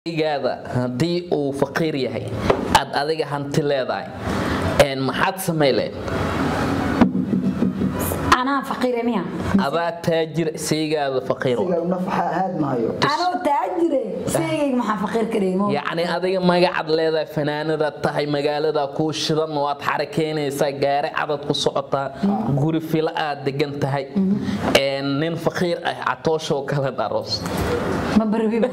gaada haddii uu faqiir yahay aad adiga hanti leedahay maxaad samayleen anaa faqiire miya adaa taajir saygaada faqiir anoo taajire seygayga maxaa faqiir ka dhigmo yacni adiga magacad leedahay fanaanada tahay magaalada kuu shidan waad xarakeynaysaa gaari cadad ku socotaa guri fila aad degan tahay nin faqiir ah catooshoo kale dharoos ma barabiba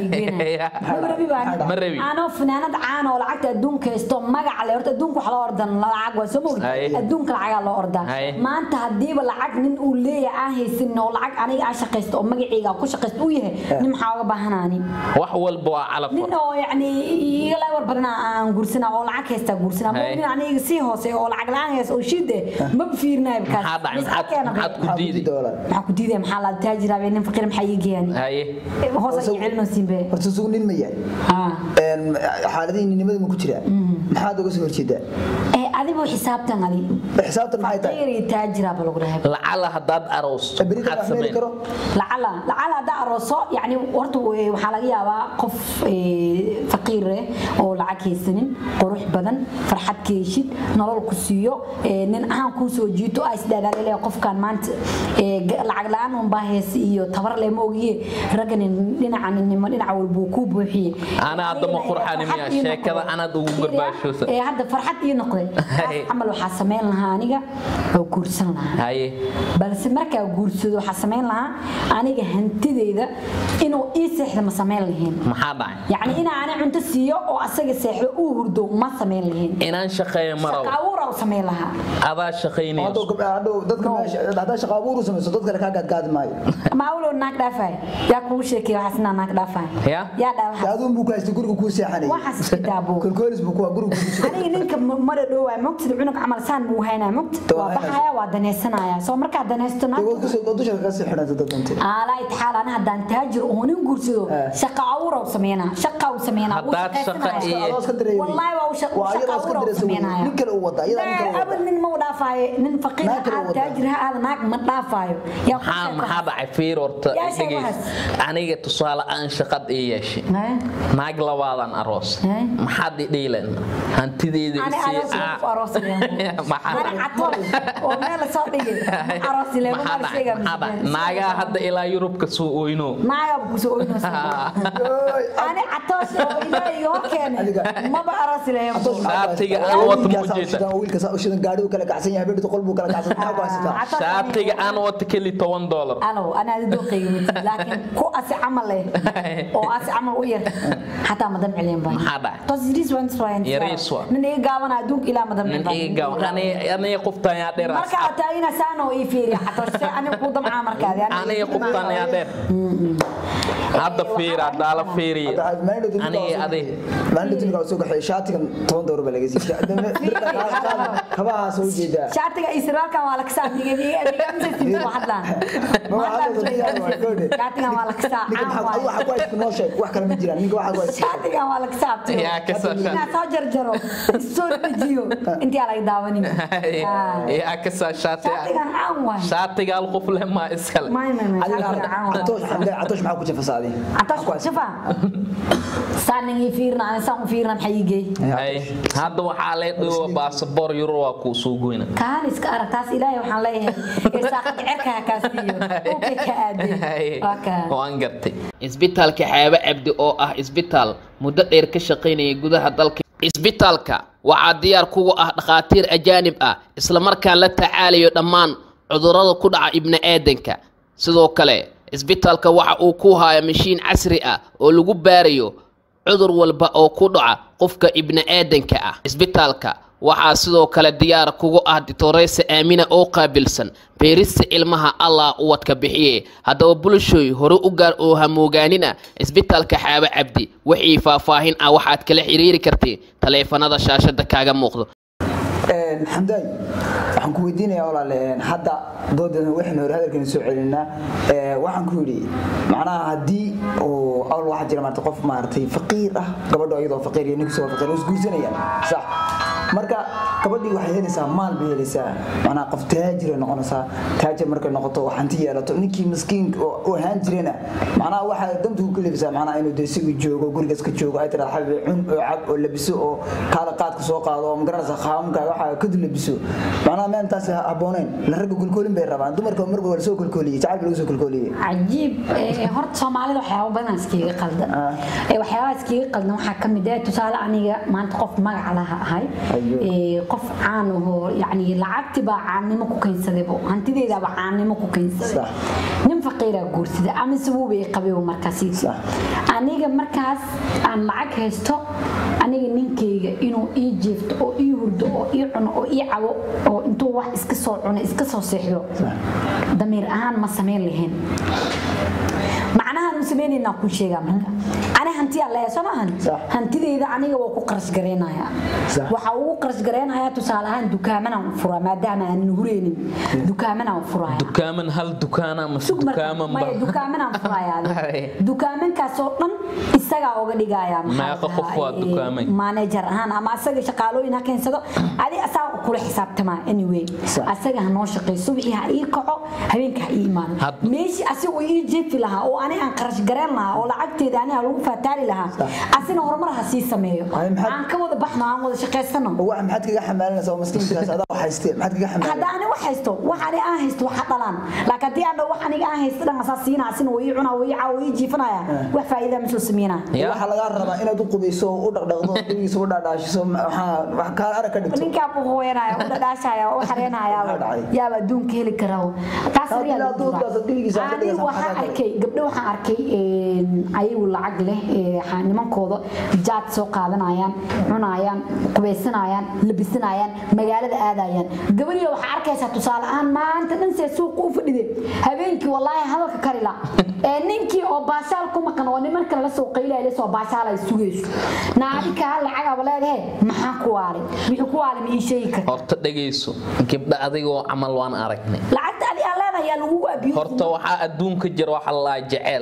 Ma rabi. anoo fanaanad caan oo lacagta adduunka haysto magaca le horta adduunka wax loo ordan lacag waa soo mogi Haye. adduunka lacagaa loo ordaa Haye. maanta hadiiba lacag nin uu leeyahay aan haysanin oo lacag aniga aan shaqaysto oo magacayga aan ku shaqaysto uu yahay nin maxaa uga baahanaani wax walba waa calaf nin oo yani iga la war badana aan guursana oo lacag haysta guursana Haye. nin aniga sii hoose oo lacag la-aan haysta oo shide ma fiirinayo bikaas maxaa dhacay maxaad maxaad ku diiday maxaa ku diidaya maxaa la taajiraabe nin faqiir maxaa ii geeyani haye hoos ay celino siinbe horta sugu nin ma yahay haa xaaladihii ninimada ma ku jiraa maxaad uga soo horjeedaa ee adigu xisaabtan adi xisaabtan maxay tahay faqiir iyo taajiraaba lagu dhahay lacala haddaad aroosto berita maxaad wax meeli samayn karo lacala lacala haddaa arooso yani horta eh, waxaa laga yaabaa qof eh, faqiir eh oo lacag haysanin qurux badan farxad ka heshid nolol ku siiyo eh, nin ahaan kuu soo jiito aa isdhaadaalele qofkan maanta eh, ga- lacag la-aan unbaa hees iyo tabar leh ma ogiye ragga nin dhinaca ninnimo dhinaca walbuu kuu buuxiye Ana hadda ma qurxani miya? Farxad ii Sheekada noqday. anaad ugu garbaashoosa. Eh, hadda farxad ii noqday Taas camal waxaa samayn lahaa aniga oo guursan lahaa haye balse markaa guursado waxaa samayn lahaa aniga hantideyda inuu ii seexda ma samayn lahayn maxaa dhacay yacni inaa ani cunto siiyo oo asaga seexdo uu hurdo ma samayn lahayn inaan shaqeeyo shaqa maraw abuura u samayn lahaa adaa hadhow shaqaynayso gabdha hadhow dadka meesha haddaa shaqo abuur u samayso dad kale kaa gaadgaadi maayo maawulow naag dhaafay yaa kugu sheekay waxaas inaa naag dhaafay Ya? yaa dhaa dee waxaas aduun buu ku haystay guriga kuu seexanayay waxaas iska daabo kolkoolis buu kuwa guriga kuu seexanayay aniga ninka m- mara dhowaa mogtida cunug camal saan buu haynaa mogta Waa waa haynaysa. baxaya waa danaysanaya soo markaa danaysto naag waad kusoo waad dusha kaga sii xidhanta dad dantay aalaa itixaal ana haddaan taajir oo nin guursado Eh. shaqa abuura u sameynaa shaqa u sameynaa wuu Haddaad shaqa shaqaysanaya. iyo- adoo iska dareemay والله waa uu shaq- waa shaqa ayadoo iska abuur uu dareemay sameynaya. nin kale uu wada ayada nin kale uu abad wada nin ma u dhaafaayo nin faqiir Naag kale ha uu wadaa. taajir ha aada naag ma dhaafaayo yaa ku maxaa sheeko. maxaa dhacay fiir horta Yaa sheeg dhegeyso. waxaas. aniga tusaale aan shaqad ii yeeshay Eh? naag labaadan aroos Eh? maxaad i dhiilen hantideeda Ani isii- aroos ah. ku aroos leeyahay. Maxaa Ani dhacay? catool oo meel la soo dhigay. Ma aroos leeyahay, ma Maxaa la dhacay? sheegaa Maxaa dhacay? miskin. naagaa hadda ilaa yurubka soo oyno Naaga buu kusoo oynaysaa. Ani catool oo ilaahay hor keenay. Adiga. Maba aroos leeyahay. Shaatiga aan wato ma ujeeda. wiilka saa u shidan gaadhigu kala kacsan yahay habeentu qol buu kala kacsan maxaa ku haysataa Catool- shaatiga aan wato keli toban doolar alow anaa dooqayga mid laakiin ku asi camal leh oo asi camal u yar xataa madam celin baan Maxaa dhacay? tos yariis waan isfaayan Yariis waa. nin iga gaaban adduunka ilaa madam nin iga gawan aniga qoftaan yaa dheer marka aad taagina saano ii fiiriya xataa se aniga ku damcaa markaadi aniga qoftaan yaa dheer hadda fiir haddaa la fiiriyo aniga adig maalinta timika soo gaxay shaatigan toban doolar baa laga siiyay kabaha soo jeedaa shaatiga iyo siraalkan waa la kasaa miga miga miga miga ku hadlaan shaatigan waa la kasaa ninka caan maxaa waaye waxa ku haysta noo sheeg wax kale ma jiraan ninka waxa ku haysta shaatigan waa la kasaa Yaa ka soo shaati. inaa soo jarjaro soo dejiyo intii aa laga daawanin yaa ka saa shaati shaatigan caan waaye shaatiga hal qof leh maa iskale ما ما ما catoosh catoosh maxaa ku jafasaaday عطاش شوفها ساني فيرنا انا سان فيرنا محيجي Ay, hadda waxaa lay dhigo baasaboor yuro waa kuu soo goyna كان اسك ارتاس الهي وحان ليه ساقد عركها كاسيو اوكي كادي اوكي waan gartay isbitaalka xaaba cabdi oo ah isbitaal muddo dheer ka shaqaynaya gudaha dalka isbitaalka waxaa diyaar kugu ah dhakhaatiir ajaanib ah islamarkaan la tacaalayo dhammaan cudurrada ku dhaca ibni aadanka sidoo kale isbitaalka waxa uu ku haya mashiin casri ah oo lagu baarayo cudur walba oo ku dhaca qofka ibni aadanka ah isbitaalka waxaa sidoo kale diyaar kugu ah ditoreysa aamina oo qaabilsan beerista ilmaha allah uwadka bixiye haddaba bulshooy hore u gaar oo hamoogaanina isbitaalka xaabo cabdi wixii faahfaahin ah waxaad kala xiriiri kartay taleefanada shaashada kaaga muuqdo xamdaay waxaan ku weydiinayaa walaale hadda doodeena waxaynu hore hadalkeena soo celinaa waxaan ku yidhi macnaha haddii oo awal waxaa jira maarata qof maaragtay faqiir ah gabadho iyadoo faqiir iyo ninkiisoo faqiir oo isguursanayaan sax marka gabadhii waxay helaysaa maal bay helaysaa macnaha qof taajir ay noqonaysaa taajir markay noqoto oo hanti yeelato ninkii miskiinka oo oo ahaan jirena macnaha waxaa danta ku kalifisaa macnaha inuu dee sigu joogo gurigaas ka joogo ay tiraa xabi cun oo cab oo labiso oo kaala qaadka soo qaado oo magaranaysa qaamka waxa ka dul labiso macnaha meel taas habbooneyn la ragga kulkoolin bay rabaan dumarka marba waa lasoo kulkooliyey jacayl baa lagu soo kulkooliyey cajiib ee, horta soomaalida waxyaaba badan iskaga qaldan Ah. Ee, waxyaabaha iskaga qaldan waxaa ka mid ah tusaale aniga maanta qof magac laha ahay Ayo. Ee, qof caan ahoo yacni lacagti baa caannimo ku keensadaybo hantideedaaba caannimo ku keensaday Sax. nin faqiiraa guursaday ama sabuubay qabay markaasi Sax. aniga markaas aan lacag haysto aniga ninkayga inuu ii jeefto oo ii hurdo oo ii cuno oo ii cabo oo intuu wax iska soo cuno iska soo seexdo damiir ahaan ma samayn lahayn macnahaan u samaynaynaa kuu sheegaa marka ani hantiyaa leeya soo maahan Sax. hantideyda aniga waa ku qarash gareynayaa Sax. waxaa ugu qarash gareynayaa tusaale ahaan dukaamanaan furaa maadaama aanan hureynin dukaamanaan furaya dukaaman hal dukaana mase sug marka dukaaman maya ba dukaamanaan furayaa Hay. dukaamankaasoo dhan isagaa oga dhigayaa Meeqa qof waa dukaamay? manager ahaan ama asaga shaqaalooyin ha keensado adi asaga kula xisaabtamaa anyway Sax. asaga ha noo shaqeeyo subaxii ha ii kaco habeenka ha ii imaado Had- meeshii asiga ii jeefi lahaa oo ani aan qarash gareen lahaa oo lacagteeda ani aan lagu faataali lahaa asina horumar ha sii sameeyo Ay, maxaad- aan ka wada baxno aan wada shaqaysano oo wax maxaad kaga xamaalinaysaa oo maskiinkaas adaa wax haystee maxaad kaga hadda xamaalinaysaa ani wax haysto wax ani aan haysto waxa dhalaan laakiin haddii aan dhaho wax aniga aan haysto dhan asaa siinaa asina way ii cunaa way ii caa way ii jiifanaya wax faa'iida ma soo sameynaa Ya. waxaa lagaa rabaa inaad u qubayso oo u dhaqdhaqdo dhigiisa u dhaadhaashiso waxaa wax kaa arag ka dhigto ninkaa buu hooyanaya u dhadhaashaya u xareenaya Maxaa dhacay? yaaba adduunka heli karaa taas Haddii ayaa aad duurkaas dhigiisa aad ka ani dhigaysaa, waxaan maxaa kale? arkay gabdho waxaan arkay een, ayagu lacag leh ee, xa- nimankooda jaad soo qaadanayaan cunayaan qubaysanayaan labisanayaan magaalada aadayaan gabadhiyo waxaa arkaysaa tusaale ahaan maanta dhan see suuqa u fadhide habeenkii wallaahi hadalka karila ee ninkii oo baashaal ku maqan oo nimankan la soo qaylaya la soo baashaal ay sugayso naadikaa lacagaba leedahay maxaa ku waale wixii ku waale ma ii sheegi karta horta dhegayso gabdha adigoo camal waan aragnay lacagta adi aan leedahay yaa lagugu abiyo horta waxaa adduunka jira waxa la dhahaa jeceel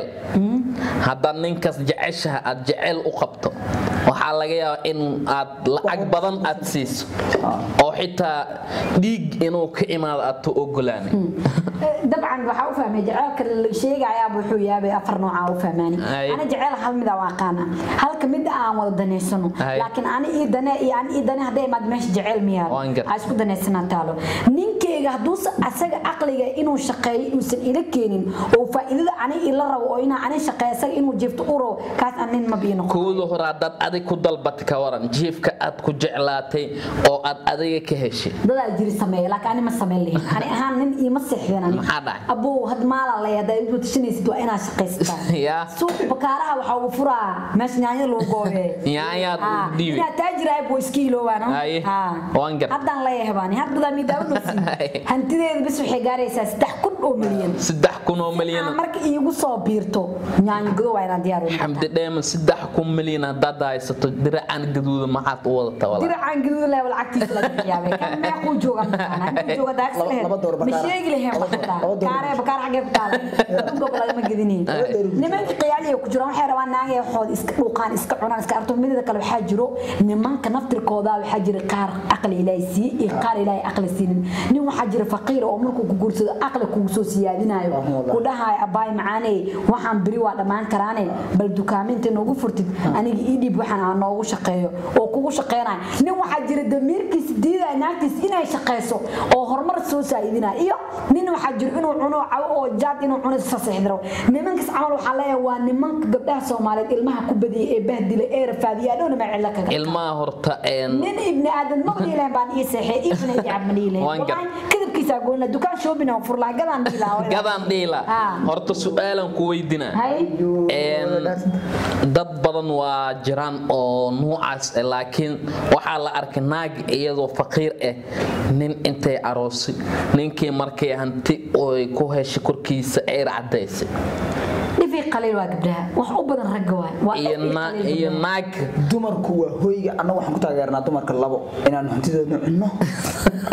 haddaad ninkaas jeceshaha aad jeceel u qabto waxaa laga yaabaa in aad lacag badan aad siiso oo xitaa dhiig inuu ka imaado aad to ogolaanay dabcan waxaa u fahmay jaceelka la sheegayaaba wuxuu yaabay afar noocaa u fahmaani Ay. ana jaceyl hal mid aan aqaana halka mid aan wada daneysano Ay. laakiin ani ii dane iyo ani ii dane hadday imaad meesha jaceyl miyaa Waan gar- ha isku danaysanaa taalo ninkeyga hadduusa asaga caqliga inuu shaqeeyo uusan ila keenin oo faa'iidada ani ila rabo oo inaa ani shaqeeyo asaga inuu jeefto u rabo kaas aan nin ma bii noqon kooda hore haddaad adig ku dalbatay ka waran jiifka aad ku jeclaatay oo aad adiga ka heshay dadaa jiri sameeya laakiin ani ma sameyn lahayn ani ahaan nin iima seexdeen ani Maxaa dhacay? abuu had maalan lay haddaa igu tashanaysid waa inaad shaqaysataa Yaa. suuq bakaaraha waxaa ugu furaa meesha nyaanya lagu goobe Yaanyaad u Ah, dhiibi. inaad taajirahay buu iska iloobaano Haye. Waan gar- haddaan leeyahay baani haddadaa miidaawo Haye. nasiin hantideeda bis waxay gaaraysaa saddex kun oo milyan saddex kun oo aan milyan marka iigu soo biirto nyaanyo godo waa inaan diyaar u noqotaa. xamdi dheeman saddex kun milyan haddaad haysato diracaan gaduuda maxaad u wadata walaal diracaan gaduud leh lacagtiisa laga yaabay kan meequu jooga mataqaanaa intuu jooga daas Laba- leh laba door ma bakaara. sheegi lahayn Laba- waxataa laba door. kaaree bakaar xagee ku taala adduunka lagama gedinin nimanka qiyaaliya ku jiraan waxay rabaan naagay waxooda iska dhuuqaan iska cunaan iska arto midada kale waxaa jiro nimanka naftirkooda waxaa jira qaar aqli ilaahay siiye iyo qaar ilaahay aqli siinin nin waxaa jira faqiir oo markuu ku guursado aqli kugu soo siyaadinayo Alhamdulillah. ku dhahayo abaay macaaney waxaan beri waa dhammaan karaane bal dukaaminta noogu furtid aniga ii dhiib waxaan aan noogu shaqeeyo oo kugu shaqeynaya nin waxaa jira damiirkiisa diidaya naagtiisa inay shaqeyso oo horumar soo saa'idinaya iyo nin waxaa jira inuu cuno cabo oo jaad inuu cuno saseexdiro nimankaas camal waxaa leeyahay waa nimanka gabdhaha soomaaliyeed ilmaha ku badiyay ee bahdila ee rafaadiya dhowna ma cilla kaga ilmaha horta een nin ibni aadan ma dhiilahan baan ii seexay ibna ii cab ma dhiilahan Waan gar- Wallahi, kadibkiisa goonna dukaan shopping oo furlaa gadaan dhiilaa gadaan dhiila Ah. horta su-aalan ku weydinaa hay Een, dad badan waa jiraan oo nuucaas ah laakiin waxaa la arkay naag iyadoo faqiir ah nin intay aroosay ninkii markay hanti oy ku heshay korkiisa ayr cadaysay dhifii qaliil waa gabdhaha wax u badan ragga waay waa iyo dhifii na- qaliil iyo gabdhaha. naag dumarku waa hoyga annaga waxaan ku taageernaa dumarka labo inaan hantidoodna cunno oo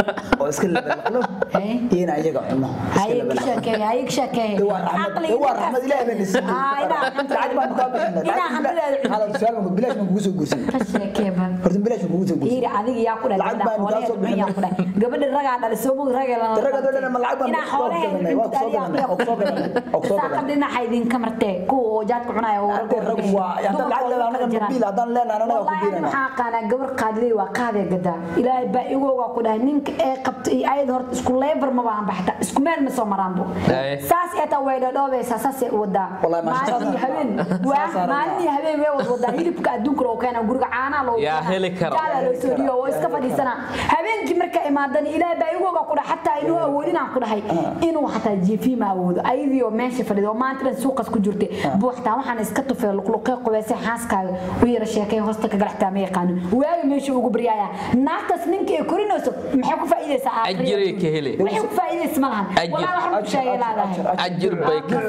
iska labaqlo Hey. iyo in ayaga cuno iska هاي labaqlo كشكي هاي كشكي ده waa raxmad ده waa raxmad ilaahay baan isii lacag baan kaa bixinaa lacag su'aal baan bilaash baan kugu soo guursan كشكي بان horta bilaash baan kugu soo guursan هيري adiga yaa ku dhahay Lacag baan kaa soo bixinay. gabadha ragaa dhalay soo mug ragaa la Ragaa dhalay, ma lacag baan inaa soo gadanay, waa soo gadanay, waa soo gadanay, waa soo gadanay. saaqada dhinaca idin ka martee kuwa oo jaadka cunaya oo Hadday rag waa haddaan lacag leedahay anaga mobiil haddaan leenahay anaga ku والله biirana waxaa qaanaa gabar qaadley waa qaadee gadaa ilaahay baa igooga ku dhahay ninka ee qabta iyo ayad horta isku leebar ma baan baxta isku meel ma soo maraanbo Aye. saas ee taa way dhadhoobaysaa saas ee wadaa Wallahi, ma sha maalin iyo Allah. habeen Saas waa aragtaa. maalin iyo habeen way wad wadaa hilibka adduunka loo keena guriga caanaa loo Yaa keenaa. heli karo. Jaala loo soo dhigo oo iska fadhiisana habeenkii marka imaadan ilaahay baa igooga ku dhahay xataa inuu awoodin aan ku dhahay inuu xataa jiifi ma awoodo ayadii oo meesha fadhido oo maanta dhan suuqas ku jirtay buu xataa waxaan iska tufay luqluqee qubeysay xaaskaaga u yara sheekay hoosta ka galaxtaa ma yaqaanin waaga meesha ugu baryaaya naagtaas ninka ay korinayso maxay ku faa'iidaysaa aakhirada? Ajiray ka heli. waxay ku faa'iidaysa ma lahan Ajir. walaa wax ku sheegay laadahay ajir bay ka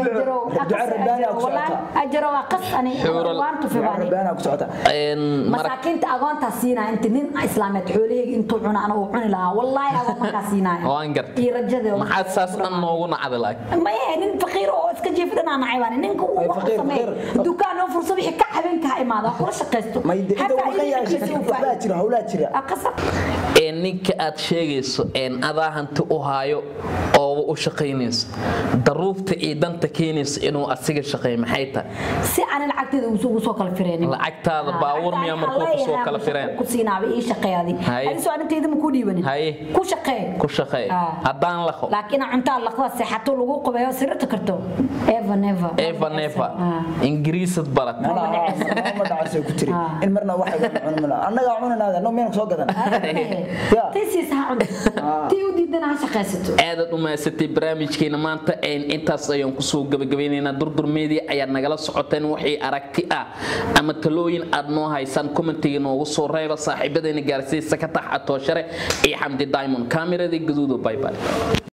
ajaro waa qas ani Xuural. waan tufi baani rabaana ku socota Een, mar- masaakiinta agoontaa siinaa inta nin islaameed xoolahayga intuu cuna ana uu cuni lahaa wallaahi agoon markaa siinaya Waan gartay. iyo rajadeeda maxaad saas dhan noogu nacdi lahay maya nin faqiir oo iska jiifi dhanaa nacay baan ninka uu Ay, wax faqiir, sameey faqiir. dukaan oo fursa wixii ka habeenka ha imaado ha kula shaqaysto may de inta Hataa uu maqan yahay idinka si uu waxbaa faa'iido. jira hawlaa jira Ah, qasab. ee ninka aad sheegayso een adaa hanti u haayo oo u shaqaynayso daruufta iyo danta keenayso inuu asiga shaqeeyo maxay tahay si aan lacagteeda ugu soo kala fireenin Lacagtaada baawur miyaa markuu ku soo kala fireen? ku siinaaba ii shaqeeyadi Haye. adiga soo anintayda ma ku dhiibanin Haye. ku shaqee ku shaqeey Ah. haddaan laqo laakiin cuntaa laqda seexato lagu qabeeyo sirta karto eva never eva neva Ah. ingiriisad barat mana ma dhacayso ku tiri Ah. in marna waxa cuni mana annaga cunanaada no meen soo gadan Ya. taysiis ha cunto tii u diidana ha shaqaysato aadaad u mahadsatay barnaamijkeena maanta een intaas ayaan kusoo gabagabeynaynaa durdur media ayaad nagala socoteen wixii aragti ah ama talooyin aad noo haysaan commentiga noogu soo reeba saaxiibadeena gaarsiisa ka tax atooshare iyo xamdi diamond kaamiradii gaduudo bye bye